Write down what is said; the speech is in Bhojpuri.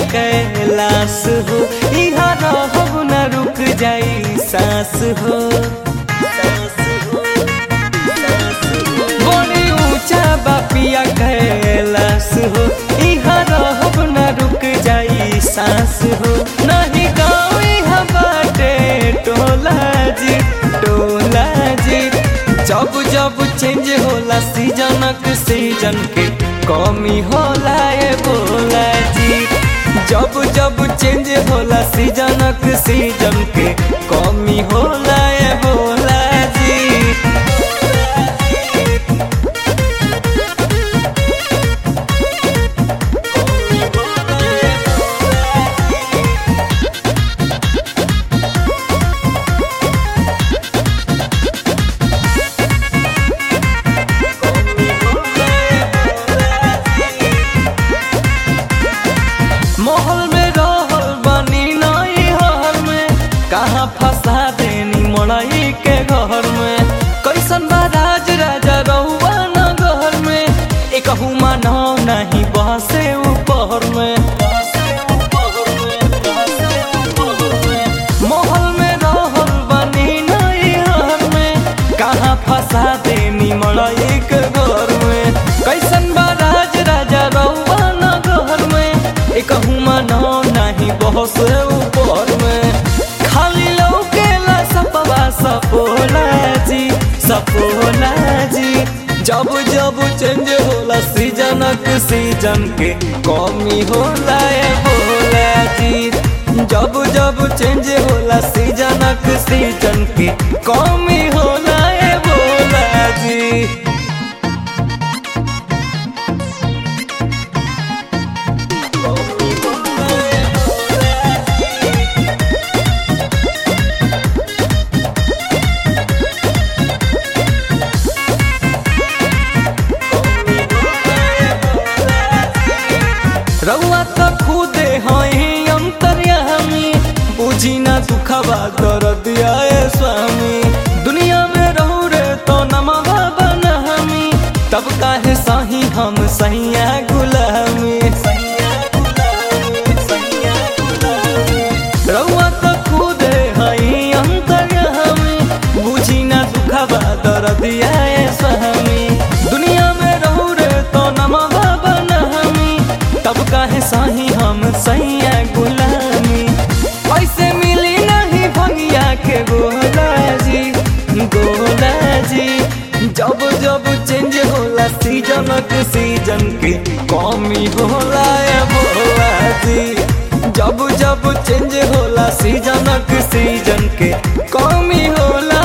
कैलाश हो इहा रहब न रुक जाई सांस हो बड़ी ऊंचा बापिया कैलाश हो इहा रहब न रुक जाई सांस हो नहीं गाँव इहा बाटे टोला जी टोला जी जब जब चेंज होला सीजनक सीजन के कमी होला ए बोला जी जब जब चेंज होला सीजनक सीजन के कमी होला ए बोला जी महल में रहल बनी नई हर में कहाँ फंसा देनी मड़ई के घर में कैसन बा राज राजा रहुआ न घर में एक मानव नहीं बसे ऊपर में महल में रहल बनी नई हर में कहाँ फंसा देनी मड़ई के घर में कैसन बा राज राजा रहुआ न घर में एक मानो नहीं बहस ऊपर में खाली लौकेला सपवा सपोला जी सपोला जी जब जब चेंज होला सीजनक सीजन के कमी होला ए बोला जी जब जब चेंज होला सीजनक सीजन के कमी होला ए बोला जी रउआ त खुदे हई अंतर्यामी बुझी ना दुखबा दर्द आए स्वामी दुनिया में रहू रे तो नमवा बनहमी तब काहे सही हम सैया गुलामी रउआ त खुदे हई अंतर्यामी बुझी ना दुखबा दर्द आए स्वामी दुनिया में रहू रे तो नमवा बनहमी तब काहे साही हम सैया गुलामी ऐसे मिली नहीं भंगिया के गोला जी गोला जी जब जब चेंज होला सीजनक सीजन के कमी होला ए बोला जी जब जब चेंज होला सीजनक सीजन के कमी होला